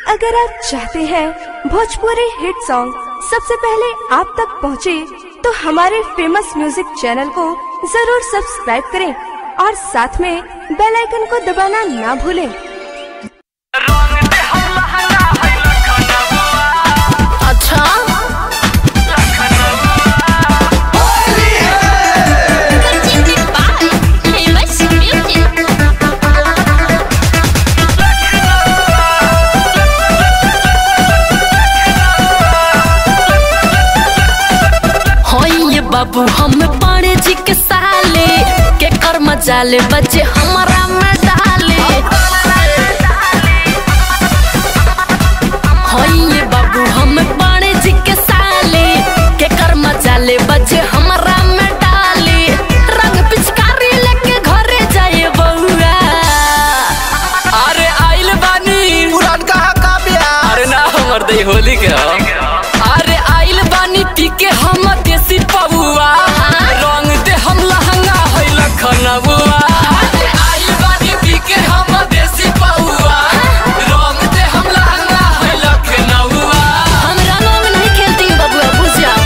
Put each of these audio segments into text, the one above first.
अगर आप चाहते हैं भोजपुरी हिट सॉन्ग सबसे पहले आप तक पहुंचे, तो हमारे फेमस म्यूजिक चैनल को जरूर सब्सक्राइब करें और साथ में बेल आइकन को दबाना ना भूलें। अच्छा famous music. होई ये बाबू हम पाड़े जी के साले के कर्म जाले बच्चे हमारा में डाले होई ये बाबू हम पाड़े जी के साले के कर्म जाले बच्चे हमारा में डाले रंग पिचकारी लेके घरे जाए बउआ अरे आइल बानी पुरान कहा का ब्याह अरे ना हमर दई होली के हो। अरे आइल बानी पी के हम देसी पबुआ रंग दे हम लहंगा है लखनऊआ आइल बानी पी के हम देसी पबुआ रंग दे हम लहंगा है लखनऊआ हम रंगों में नहीं खेलती हूँ बबुआ बुझ जाओ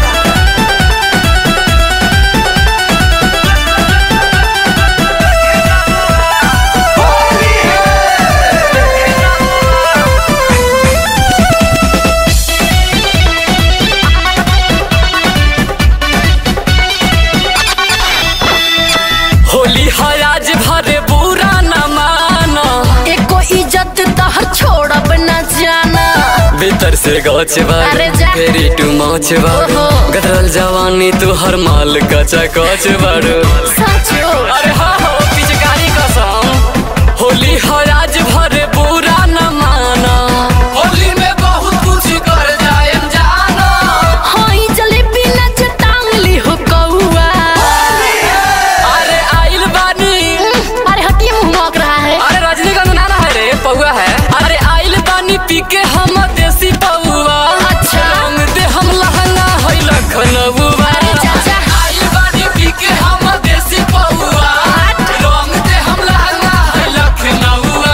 होली है आज भरे बुरा न माना एको इज्जत तहर छोड़ब न जाना भीतर से गौच अरे जा। फेरी टू मौच बारू ओहो। गदरल जवानी तू हर माल कचा कच बारू सचो अरे हाँ हो पिचकारी कसम होली है आज भरे बुरा न माना होली में बहुत कुछ कर जाए जाना हई जलेबी नच टांगली हो कौआ अरे आइल बानी अरे हटिए मुंह महक रहा है अरे रजनीकांत नाना है रे पौआ है अरे आइल बानी पी के हम देसी पौआ अच्छा। रंग दे हम लहंगा है लखनऊआ अरे चाचा। आइल बानी पी के हम देसी पौआ रंग दे हम लहंगा है लखनऊआ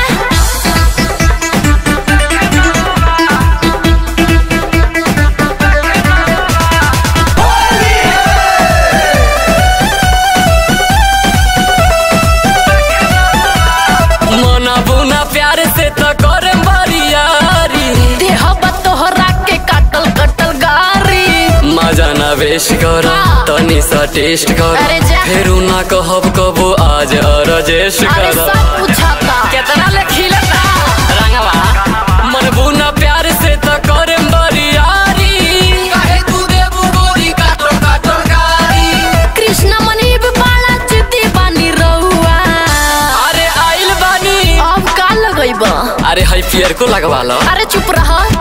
मना बुना प्यार से तो करे बरियारी देह तोहरा के काटल कटल गारी मजा ना वेश कर हाँ। तनी सा टेस्ट कर अरे जा। फेरू ना कहब कबो आज अरजेश अरे कर सब पूछता केतना ले खिलता रंगवा मन बुना प्यार से तो करे बरियारी काहे तू देबू गोरी काटो काटो गारी कृष्ण मनीब बाला चिति बानी रहुआ अरे आइल बानी अब का लगैब अरे हाई पियर को लगवा लो अरे चुप रह